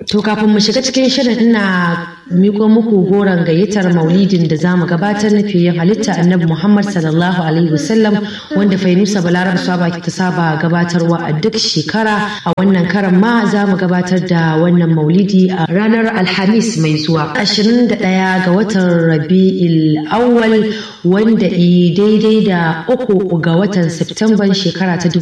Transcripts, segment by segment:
To kafin mu shiga cikin shirin ina miko muku goron gayyatar maulidin da za mu gabatar na fiye halitta annabi Muhammad sallallahu alaihi wasallam wanda Fainusa Balarab Saba ta saba gabatarwa a duk shekara a wannan karan ma za mu gabatar da wannan maulidi a ranar Alhamis mai zuwa 21 ga watan Rabi'il Awwal wanda i daidai da uku ga watan Septemban shekara ta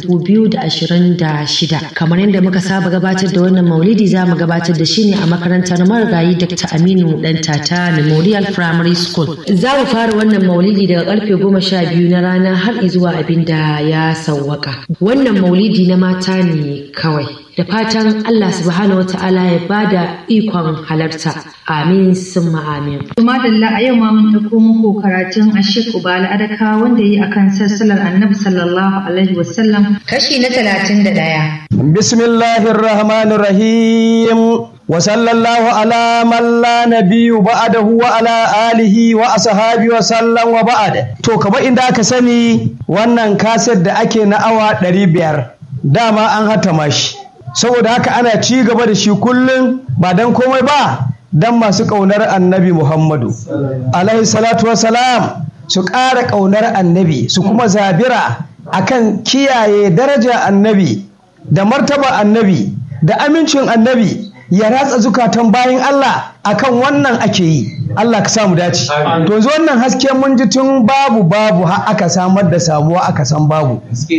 2026 kamar yadda muka saba gabatar da wannan maulidi za mu gabatar da shi ne a makarantar marigayi Dr. Aminu Dan Tata Memorial Primary School. Za mu fara wannan maulidi daga karfe goma sha biyu na rana har zuwa abin da ya sauwaka. Wannan maulidi na mata ne kawai. Da fatan Allah subhanahu wa ta'ala ya bada ikon halarta. Amin summa amin. Madalla a yau ma mun ɗauko muku karatun Ashik Ubala Adaka wanda yi akan sassalar Annabi sallallahu alaihi wasallam kashi na talatin da ɗaya. Bismillahir Rahmanir Rahim. وصلى الله على من لا نبي بعده وعلى آله وأصحابه وسلم وبعد to kamar inda aka sani wannan kaset da ake na awa 500 dama an hatama shi saboda haka ana ci gaba da shi kullum ba dan komai ba dan masu ƙaunar annabi Muhammadu alaihi salatu wasalam su ƙara ƙaunar annabi su kuma zabira akan kiyaye daraja annabi da martaba annabi da amincin annabi ya ratsa zukatan bayan Allah akan wannan ake yi Allah ka samu dace to yanzu wannan haske mun ji tun babu babu har aka samar da samuwa aka san babu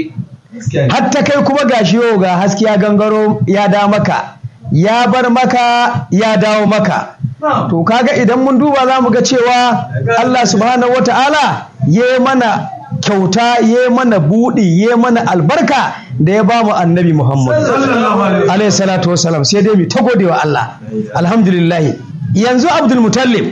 hatta kai kuma gashi yau ga haske ya gangaro ya da maka ya bar maka ya dawo maka to kaga idan mun duba za mu ga cewa Allah subhanahu wata'ala ya mana kyauta ya mana buɗi ya mana albarka da ya ba mu annabi Muhammad alayhi salatu wasalam sai dai mu ta gode wa Allah alhamdulillah yanzu Abdul Mutallib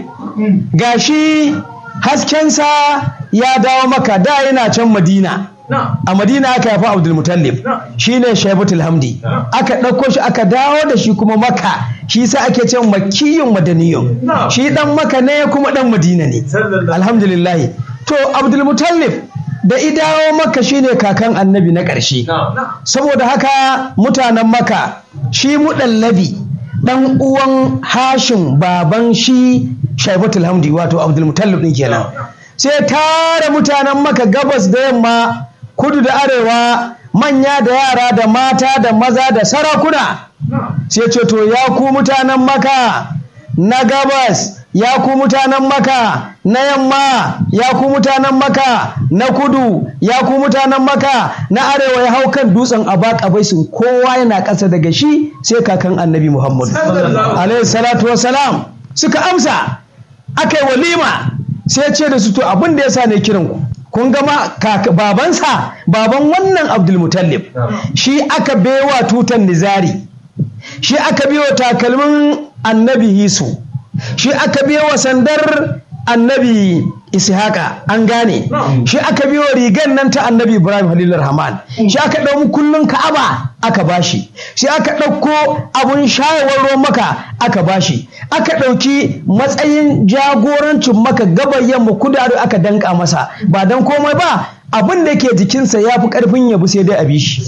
gashi haskensa ya dawo maka da yana can Madina a Madina aka yafi Abdul Mutallib shine Shaibatul Hamdi aka ɗauko shi aka dawo da shi kuma maka shi sa ake ce makiyun madaniyun shi dan maka ne kuma dan Madina ne alhamdulillah to Abdul Mutallib da idawo maka shine kakan annabi na ƙarshe saboda haka mutanen maka shi muɗallabi ɗan uwan hashin baban shi shaibatul hamdi wato abdulmutallib ɗin kenan sai tara mutanen maka gabas da yamma kudu da arewa manya da yara da mata da maza da sarakuna sai ce to ya ku mutanen maka na gabas ya ku mutanen maka na yamma ya ku mutanen maka na kudu ya ku mutanen maka na arewa ya hau kan dutsen abaka baisin kowa yana ƙasa daga shi sai kakan annabi muhammadu alaihi salatu wasalam suka amsa aka yi walima sai ce da su to abin da ya sa ne kiran ku kun gama babansa baban wannan abdulmutallib shi aka bewa tutan nizari shi aka biyo takalmin annabi hisu shi aka biyo wa sandar annabi ishaka an gane shi aka biyo rigan nan ta annabi ibrahim halilur rahman shi aka ɗau kullun ka'aba aka bashi shi aka ɗauko abun shayarwar ruwan maka aka bashi aka ɗauki matsayin jagorancin maka gabar yamma kudaru aka danka masa ba dan komai ba abin da ke jikinsa ya fi ƙarfin yabu sai dai a bi shi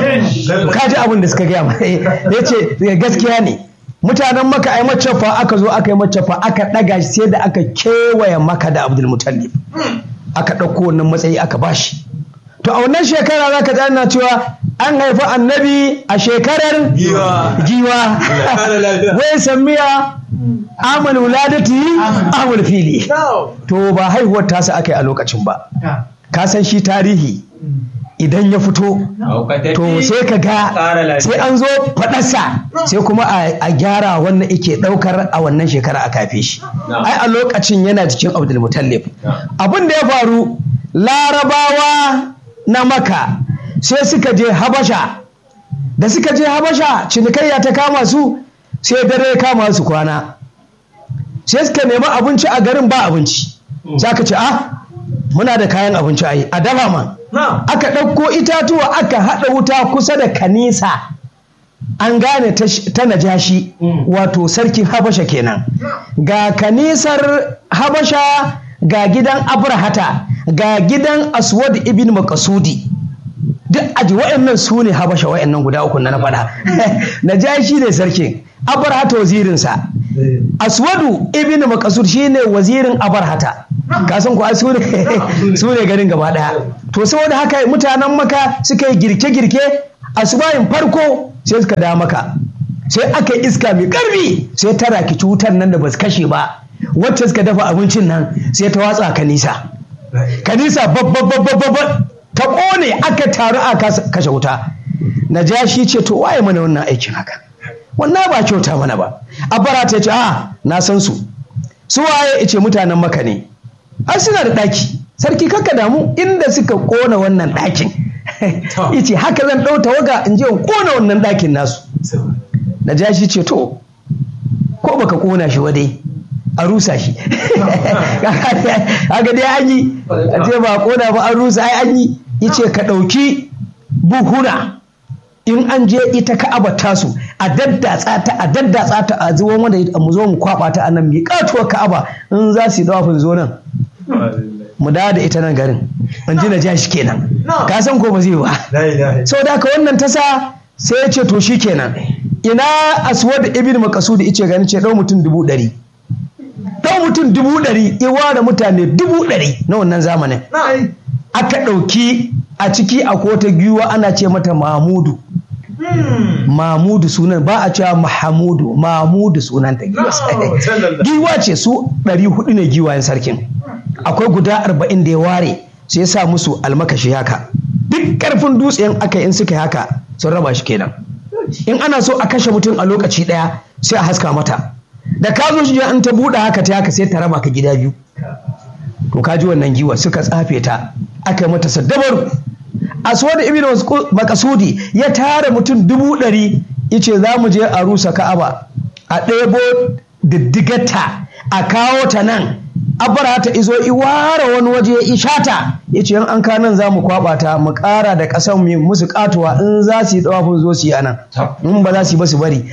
kaji abin da suka gaya ya ce gaskiya ne mutanen maka ai macafa aka zo aka yi macafa aka ɗaga shi sai da aka kewaye maka da abdul mutallib aka ɗauko wannan matsayi aka bashi to a wannan shekara za ka ji ana cewa an haifi annabi a shekarar giwa wai samiya amal wuladati amal fili to ba haihuwar tasa aka yi a lokacin ba ka san shi tarihi idan ya fito to sai ka ga sai an zo faɗarsa sai kuma a gyara wannan ike ɗaukar a wannan shekara a kafe shi ai a lokacin yana jikin abdulmutallib abin da ya faru larabawa na maka sai suka je habasha da suka je habasha cinikayya ta kama su sai dare ya kama su kwana sai suka nemi abinci a garin ba abinci za ka ce ah muna da kayan abinci a yi a dafa man aka ɗauko itatuwa aka haɗa wuta kusa da kanisa an gane ta najashi wato sarkin habasha kenan ga kanisar habasha ga gidan abrahata ga gidan aswad ibn makasudi duk aji wa'annan su ne habasha wa'annan guda uku na na faɗa najashi ne sarkin abarhata wazirinsa aswadu ibn makasud shine wazirin abarhata ka san ko su ne su ne garin gaba daya to saboda haka mutanen maka suka yi girke-girke asubahin farko sai suka da maka sai aka yi iska mai karfi sai ta raki cutar nan da ba su kashe ba wacce suka dafa abincin nan sai ta watsa kanisa kanisa babba ta kone aka taru a kashe wuta najashi ce to waye mana wannan aikin haka wannan ba kyauta mana ba abara ta ce a na san su su waye ce mutanen maka ne ai suna da ɗaki sarki kakka damu inda suka kona wannan ɗakin yace haka zan ɗau tawaga in je in kona wannan ɗakin nasu najashi ce to ko baka kona shi wadai a rusa shi haka dai an yi a ce ba kona ba an rusa ai an yi yace ka ɗauki buhuna in an je ita ka'aba tasu a daddatsa ta a daddatsa ta a zuwan wanda mu zo mu kwaba ta anan mi katuwar ka'aba in za su yi dawafin zo nan mu dawo da ita nan garin in ji na ja shi kenan ka san ko ba zai ba sau da ka wannan tasa sai ya ce to shi kenan ina aswad ibn makasud ice gani ce dau mutum dubu ɗari dau mutum dubu ɗari iwa da mutane dubu ɗari na wannan zamanin aka ɗauki a ciki a kota giwa ana ce mata mamudu mamudu sunan ba a cewa mahamudu mamudu sunan ta giwa giwa ce su ɗari hudu ne giwayen sarkin akwai guda arba'in da ya ware sai ya sa musu almakashi haka duk karfin dutsen aka in suka haka sun raba shi kenan in ana so a kashe mutum a lokaci ɗaya sai a haska mata da ka zo shi an ta buɗe haka ta haka sai ta raba ka gida biyu to ka ji wannan giwa suka tsafe ta aka mata saddabaru aswad ibn makasudi ya tara mutum dubu ɗari yace za mu je a rusa ka'aba a ɗebo diddigarta a kawo ta nan abara ta izo iwara wani waje ya ishata ya ce an kanan za mu kwaba ta mu ƙara da ƙasan mu musu katuwa in za su yi tsawafin zo su yi anan in ba za su yi ba su bari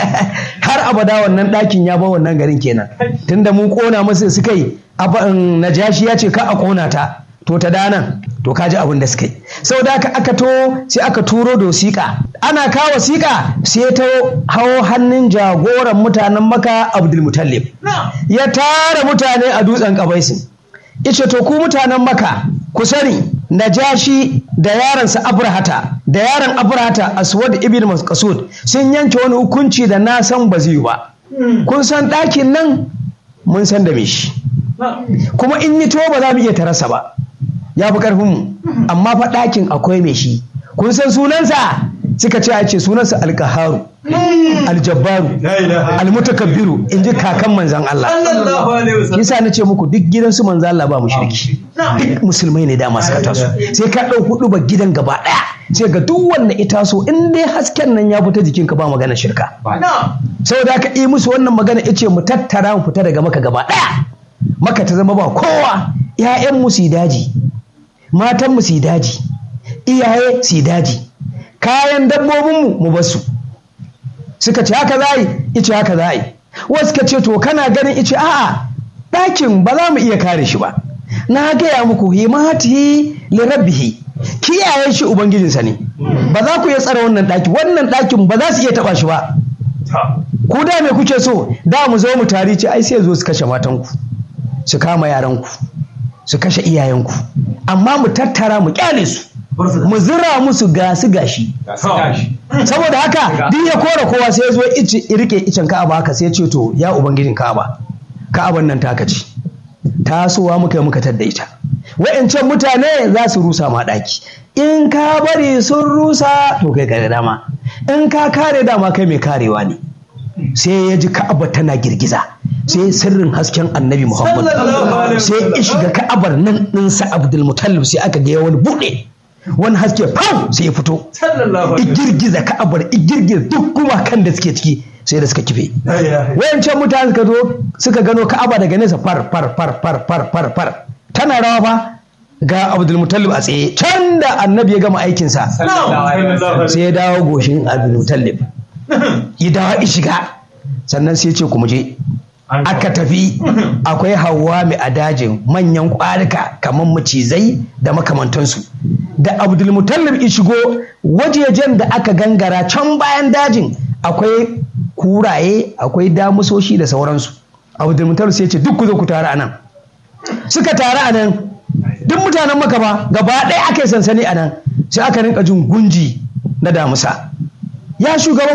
har abada wannan ɗakin ya ba wannan garin kenan tunda mun ƙona musu suka yi najashi ya ce ka a ƙona ta to ta danan to ka ji abin da suka yi sau da aka aka to sai aka turo da wasiƙa ana kawo wasiƙa sai ta hawo hannun jagoran mutanen maka abdulmutallib ya tara mutane a dutsen kabaisin ice to ku mutanen maka ku sani najashi da yaransa abrahata da yaran abrahata aswad ibn masqasud sun yanke wani hukunci da na san ba zai ba kun san ɗakin nan mun san da me shi kuma in yi to ba za mu iya tarasa ba ya fi ƙarfinmu amma fa ɗakin akwai mai shi kun san sunansa suka ce a ce sunansa alkaharu aljabbaru almutakabbiru in ji kakan manzan Allah yasa na ce muku duk gidansu manzan Allah ba mushriki duk musulmai ne dama suka taso sai ka ɗau hudu ba gidan gaba ɗaya sai ga duk wanda ita so in dai hasken nan ya fita jikinka ba magana shirka saboda haka yi musu wannan magana ice mu tattara mu fita daga maka gaba ɗaya maka ta zama ba kowa 'ya'yan su daji matan su daji iyaye su daji kayan dabbobinmu mu basu suka ce haka za yi ice haka za yi wasu ka ce to kana ganin ice a'a ɗakin ba za mu iya kare shi ba na gaya muku himati li rabbihi kiyaye shi ubangijinsa ne ba za ku iya tsara wannan ɗaki wannan ɗakin ba za su iya taɓa shi ba ku da me kuke so da mu zo mu tari ce ai sai zo su kashe matanku su kama yaranku su kashe iyayenku amma mu tattara mu kyale su mu zira musu gasu gashi saboda haka duk ya kora kowa sai ya zo rike icen ka'aba haka sai ya ce to ya ubangijin ka'aba ka'aban nan taka ce tasowa muka yi muka tadda ita wa'ancan mutane za su rusa ma ɗaki in ka bari sun rusa to kai kare dama in ka kare dama kai mai karewa ne sai ya ji ka'aba tana girgiza sai sirrin hasken annabi muhammad sai ya shiga ka'abar nan ɗinsa abdul mutallib sai aka ga wani buɗe wani haske fam sai ya fito igirgiza ka'abar igirgiza duk gumakan da suke ciki sai da suka kife wayancan mutane suka zo suka gano ka'aba daga nesa far far far far far far far tana rawa ba ga abdulmutallib a tsaye can da annabi ya gama aikinsa sai ya dawo goshin abdulmutallib ya dawo shiga sannan sai ya ce ku muje aka tafi akwai hawa mai a dajin manyan kwarika kamar macizai da makamantansu da abdulmutallib ya shigo wajejen da aka gangara can bayan dajin akwai kuraye akwai damusoshi da sauransu abdulmutallib sai ce duk ku zo ku tare a nan suka tare a nan duk mutanen maka ba gaba ɗaya aka yi sansani a nan sai aka rinka jin gunji na damusa ya shugaban